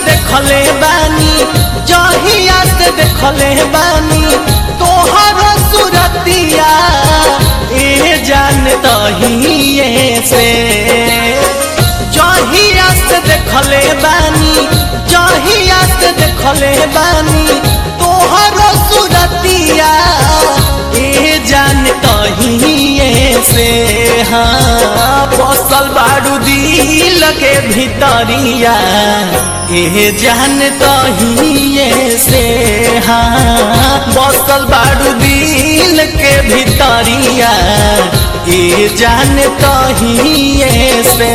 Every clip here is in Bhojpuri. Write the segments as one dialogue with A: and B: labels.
A: देखले बानी जहिया से देखले बानी तोहर सुरतिया ए जान तहिए से जहिया से देखले बानी जहिया से देखले बानी तोहर सुरतिया ए जान तहिए से हाँ बसल बारू दिल के भीतरिया ए जान तहिए से हाँ बसल बारू दिल के भीतरिया ए जान तहिए से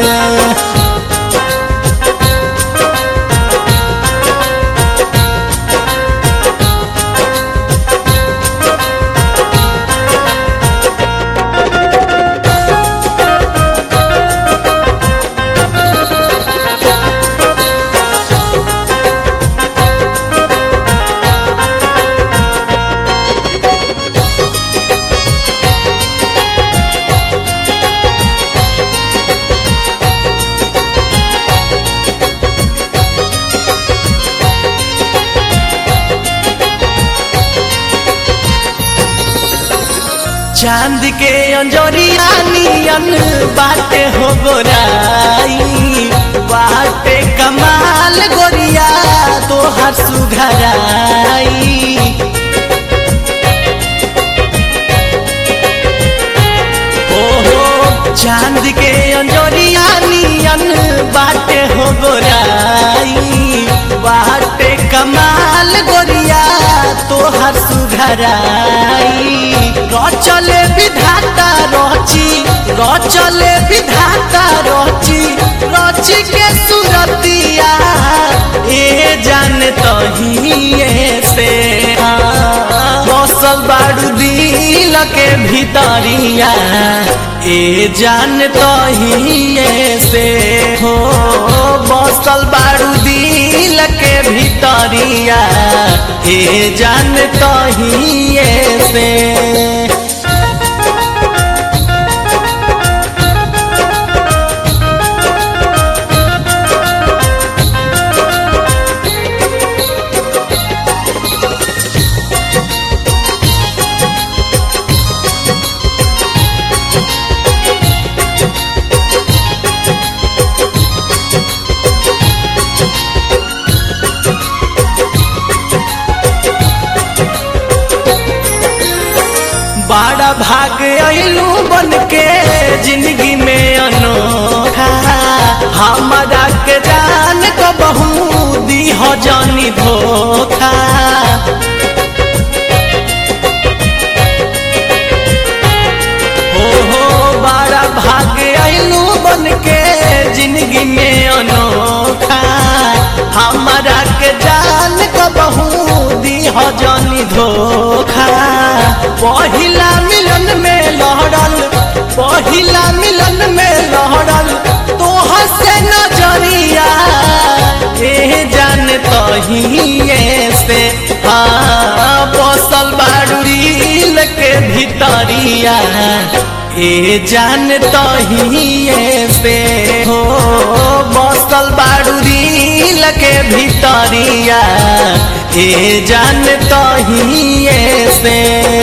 A: चांद के अंजोरिया नियन बाटे हो गोराई बाटे कमाल गोरिया तोहर सुघराई ओहो चांद के अंजोरिया नियन बाटे हो गोराई बाटे कमाल गोरिया तोहर सुघराई रचले विधाता रची रचले विधाता रची रची के सुरतिया ए जान तहिए से बसल बारू दिल के भीतरिया ए जान तहिए से हो बसल बारू दिल के भीतरिया ए जान तहिए से बड़ा भाग अइलू बन के जिंदगी में अनोखा हमारा के जान को बहु दी हो जानी धोखा हो हो बड़ा भाग अइलू बन के जिंदगी में अनोखा हमारा के जान को बहु दी हो जानी धोखा पहिला मिलन में लहरल पहिला मिलन में लहरल तोहर से नजरिया ए जान तहिए से हाँ बसल बाड़ुरील के भीतरिया ए जान तहिए से हो बसल बाड़ुरील के भीतरिया ए जान तहिए से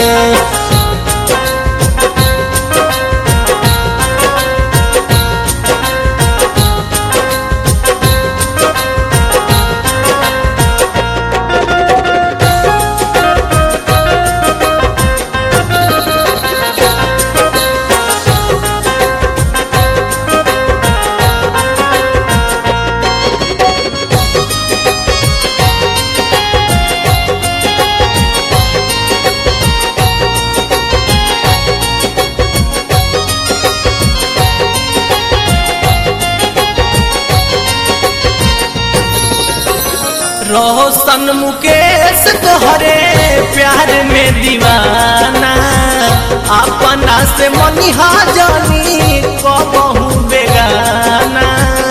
A: रोशन मुकेश तोहरे प्यार में दीवाना अपना से मनिहा जानी कबहू बेगाना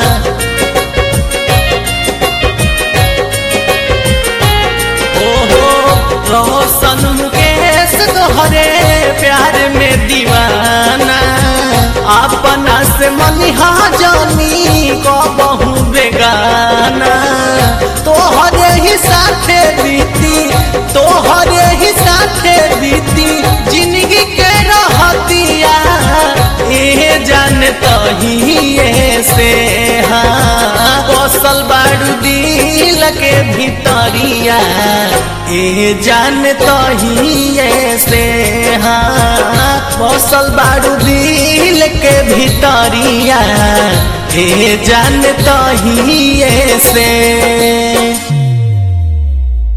A: ओहो रोशन मुकेश तोहरे प्यार में दीवाना अपना से मनिहा जानी कबहू बेगाना तहिए से हाँ बसल बाड़ू दिल के भितरिया ए जान तहिए से हाँ बसल बाड़ू दिल के भितरिया ए जान तहिए से